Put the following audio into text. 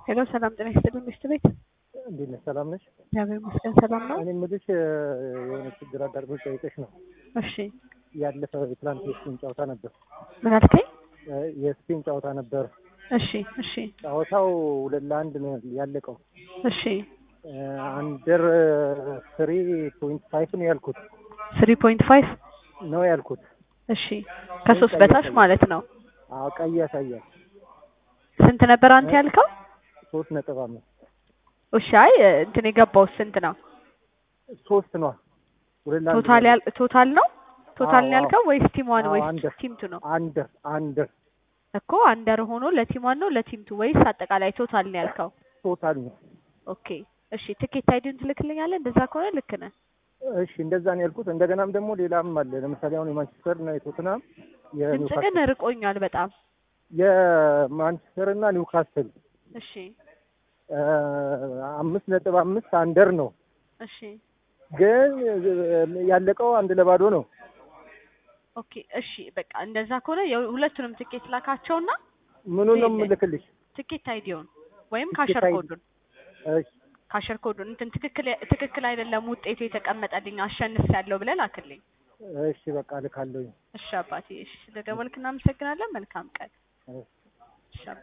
ሄሎ ሰላም ጤና ይስጥልኝ ሚስት ቤት እንዴት ነሽ? ሰላም ነሽ? እግዚአብሔር ይመስገን ሰላም ነው። እኔ የምልሽ የሆነ ችግር አጋጥሞኝ ጠይቀሽ ነው። እሺ ያለፈ የትላንት የስፔን ጨዋታ ነበር። ምን አልከኝ? የስፔን ጨዋታ ነበር። እሺ እሺ ጨዋታው ሁለት ለአንድ ነው ያለቀው። እሺ አንደር ስሪ ፖይንት ፋይቭ ነው ያልኩት ስሪ ፖይንት ፋይቭ ነው ያልኩት። እሺ ከሶስት በታች ማለት ነው። አዎ ቀይ ያሳያል። ስንት ነበር አንተ ያልከው? ሶስት ነጥብ አምስት እሺ አይ እንትን የገባው ስንት ነው? ሶስት ነው። ሁለት ለአንድ ቶታል ነው ያል ቶታል ነው ቶታል ነው አዎ፣ ያልከው ወይስ ቲም ዋን አዎ፣ ወይስ አንደር። ቲም ቱ ነው? አንደር አንደር እኮ አንደር ሆኖ ለቲም ዋን ነው ለቲም ቱ ወይስ አጠቃላይ ቶታል ነው ያልከው? ቶታል ነው። ኦኬ እሺ ትኬት አይዲን ትልክልኛለህ? እንደዛ ከሆነ ልክ ነህ። እሺ እንደዛ ነው ያልኩት። እንደገናም ደግሞ ሌላም አለ። ለምሳሌ አሁን የማንቸስተር እና የቶትናም ድምጽ የኒውካስል ግን ርቆኛል በጣም። የማንቸስተር እና ኒውካስል እሺ አ፣ አምስት ነጥብ አምስት አንደር ነው እሺ ግን ያለቀው አንድ ለባዶ ነው። ኦኬ እሺ በቃ እንደዛ ከሆነ የሁ- ሁለቱንም ትኬት ላካቸውና ምኑ ነው ሌለ- የምልክልሽ? ትኬት አይዲውን ወይም ትኬት ካሸር አይዲ። ኮዱን እሺ ካሸር ኮዱን እንትን ትክክል ትክክል አይደለም ውጤቱ የተቀመጠልኝ አሸንፍ ያለው ብለህ ላክልኝ። እሺ በቃ ልካለሁኝ። እሺ አባቴ እሺ ስለደወልክ እናመሰግናለን። መልካም ቀን። እሺ። እሺ አባቴ